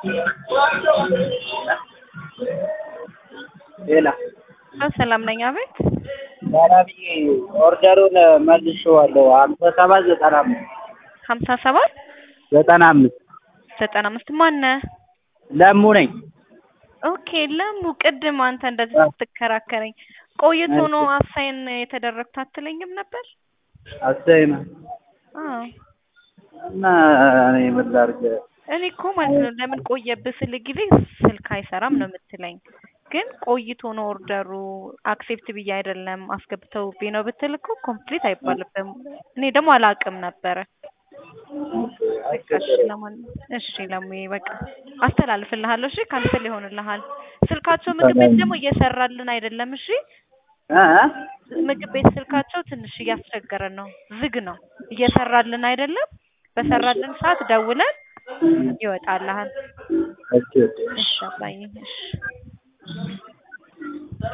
ሌላ ሰላም ነኝ። አቤት ባላቢ ኦርደሩን መልሼዋለሁ። ሀምሳ ሰባት ዘጠና አምስት ሀምሳ ሰባት ዘጠና አምስት ዘጠና አምስት ማነህ? ለሙ ነኝ። ኦኬ ለሙ ቅድም አንተ እንደዚህ ስትከራከረኝ ቆይቶ ነው አሳይን የተደረግኩት አትለኝም ነበር? አሰይማ አዎ እና እኔ ምን ላድርግ? እኔ እኮ ማለት ነው ለምን ቆየብህ ስል ጊዜ ስልክ አይሰራም ነው የምትለኝ። ግን ቆይቶ ነው ኦርደሩ አክሴፕት ብዬ አይደለም አስገብተውብኝ ነው ብትል እኮ ኮምፕሊት አይባልብም። እኔ ደግሞ አላውቅም ነበረ። እሺ ለማንኛውም እሺ ለሙዬ በቃ አስተላልፍልሃለሁ። እሺ ካንስል ይሆንልሃል። ስልካቸው ምግብ ቤት ደግሞ እየሰራልን አይደለም። እሺ እ ምግብ ቤት ስልካቸው ትንሽ እያስቸገረን ነው። ዝግ ነው፣ እየሰራልን አይደለም። በሰራልን ሰዓት ደውለን ይወጣልሃል። እሺ እሺ አባዬ እሺ